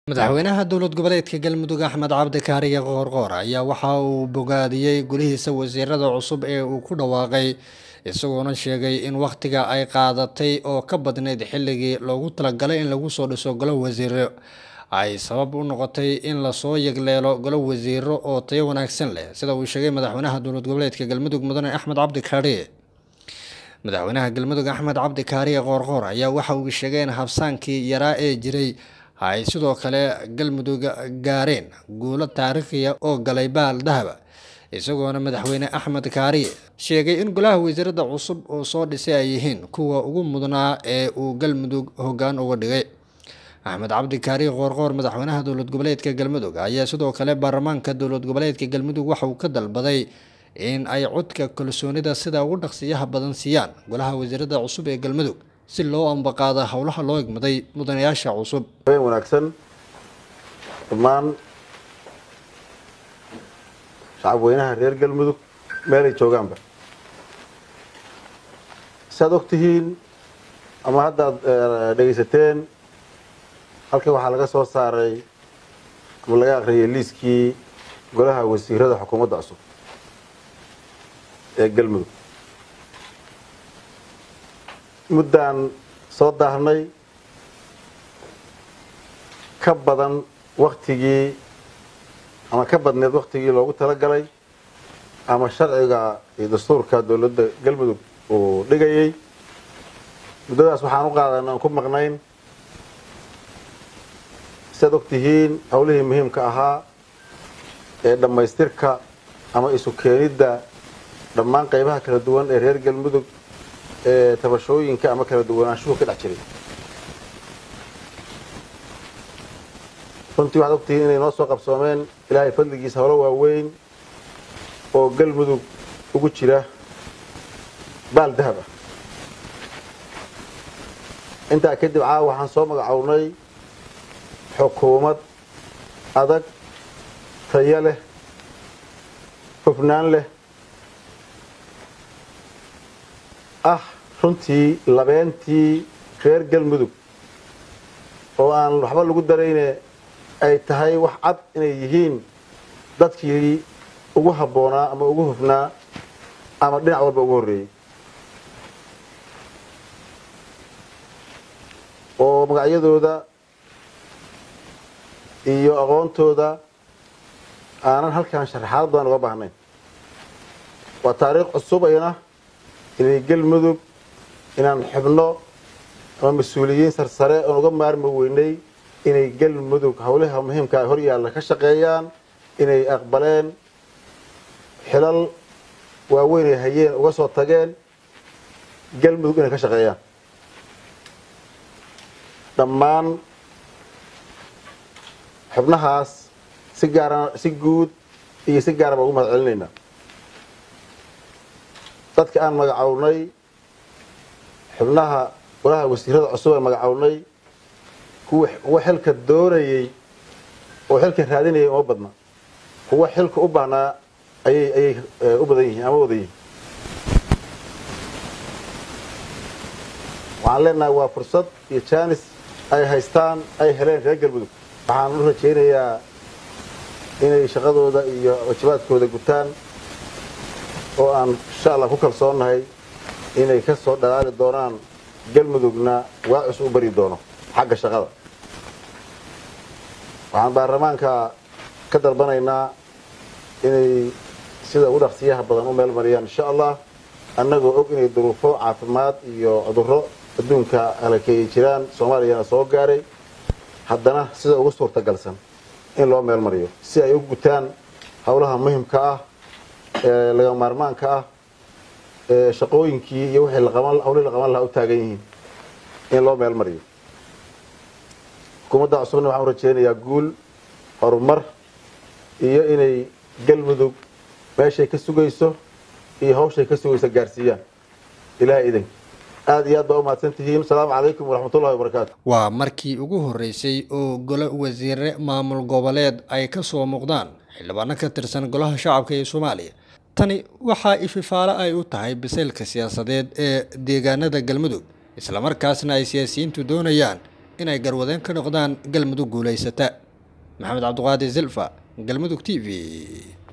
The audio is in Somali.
madaxweynaha dowlad goboleedka galmudug axmed cabdi kaariye qoorqoor ayaa waxa uu bogaadiyey gulihiisa wasiirada cusub ee uu ku dhawaaqay isagoona sheegay in wakhtiga ay qaadatay oo ka badnayd xilligii loogu talagalay in lagu soo dhiso golo wasiiro ay sabab u noqotay in lasoo yegleelo golo wasiiro oo tayo wanaagsan leh sida uu sheegay madaxweynaha dowlad goboleedka galmudug mudane axmed cabdi kaariye madaxweynaha galmudug axmed cabdi kaariye qoorqoor ayaa waxa uu sheegay in habsaankii yaraa ee jiray ay sidoo kale galmudug gaareen guulo taariikhiya oo galay baal dahaba isagoona madaxweyne axmed kaariye sheegay in golaha wasiirada cusub oo soo dhisay ay yihiin kuwa ugu mudnaa ee uu galmudug hoggaan uga dhigay axmed cabdi kaariye qoorqoor madaxweynaha dowlad goboleedka galmudug ayaa sidoo kale baarlamaanka dowlad goboleedka galmudug waxa uu ka dalbaday in ay codka kalsoonida sida ugu dhaqsiyaha badan siiyaan golaha wasiirada cusub ee galmudug si loo ambaqaada howlaha loo egmaday mudanayaasha cusub habeen wanaagsan dhammaan shacab weynaha reer galmudug meelay joogaanba siaad og tihiin ama haddaad dhegaysateen halkan waxaa laga soo saaray ama laga akhriyay liiskii golaha wasiirada xukuumadda cusub ee galmudug muddaan soo daahnay ka badan waktigii ama ka badneed waktigii loogu talagalay ama sharciga iyo dastuurka dowladda galmudug uu dhigayay muddadaas waxaan u qaadan aan ku maqnayn siaad og tihiin howlihii muhiimka ahaa ee dhammaystirka ama isu keenidda dhammaan qaybaha kala duwan ee reer galmudug ee tabashooyinka ama kala duwanaanshuhu ka dhex jiray runtii waxaad ogtihiin inay noo soo qabsoomeen ilaahay fadligiisa holo waaweyn oo galmudug ugu jira baal dahab ah intaa kadib caawa waxaan soo magacownay xukuumad adag tayo leh hufnaan leh ah runtii labeentii reer galmudug oo aan waxba lagu darayne ay tahay wax cad inay yihiin dadkii ugu habboonaa ama ugu hufnaa ama dhinac walba ugu horreeyey oo magacyadooda iyo aqoontooda aanan halkan sharaxaad badan uga baahnayn waa taariikh cusub ayna inay galmudug inaan xubno ama mas-uuliyiin sarsare oon uga maarmi weynay inay galmudug howlaha muhiimkaa hor yaalla ka shaqeeyaan inay aqbaleen xilal waaweyn ay hayeen uga soo tageen galmudug inay ka shaqeeyaan dhammaan xubnahaas si gaara si guud iyo si gaara baan ugu mahad celinaynaa dadka aan magacownay xubnaha golaha wasiirada cusub aan magacownay kuwa xilka doonayey oo xilka raadinayay uma badna kuwa xilka u baahnaa ayay ayay u badan yihiin ama wada yihiin waxaan leenahay waa fursad iyo jaanis ay haystaan ay heleen reer galmudug waxaan u rajaynayaa inay shaqadooda iyo wajibaadkooda gutaan oo aan insha allah ku kalsoonnahay inay ka soo dhalaali doonaan galmudugna waacus u bari doono xagga shaqada waxaan baarlamaanka ka dalbanaynaa inay sida ugu dhaqsiyaha badan u meel mariyaan insha allah annagoo og inay duruufo caafimaad iyo cudurro adduunka halakeeyay jiraan soomaaliyana soo gaaray haddana sida ugu suurtagalsan in loo meel mariyo si ay u gutaan howlaha muhimka ah ee laga maarmaanka ah ee shaqooyinkii iyo wixii hawlihii la qaban lahaa u taagan yihiin in loo meel mariyo xukuumadda cusubna waxaan u rajeynayaa guul horumar iyo inay galmudug meeshay ka sugayso iyo hawshay ka sugayso gaarsiiyaan ilahay idanki aada iyo aad baa u mahadsan tihiin asalaamu calaykum waraxmatullahi wabarakaatu waa markii ugu horreysay oo golo wasiire maamul goboleed ay ka soo muuqdaan xildhibaano ka tirsan golaha shacabka ee soomaaliya tani waxaa ififaalo ay u tahay bisaylka siyaasadeed ee deegaanada galmudug islamarkaasna ay siyaasiyiintu doonayaan inay garwadeen ka noqdaan galmudug guulaysata maxamed cabdiqaadir silfa galmudug t v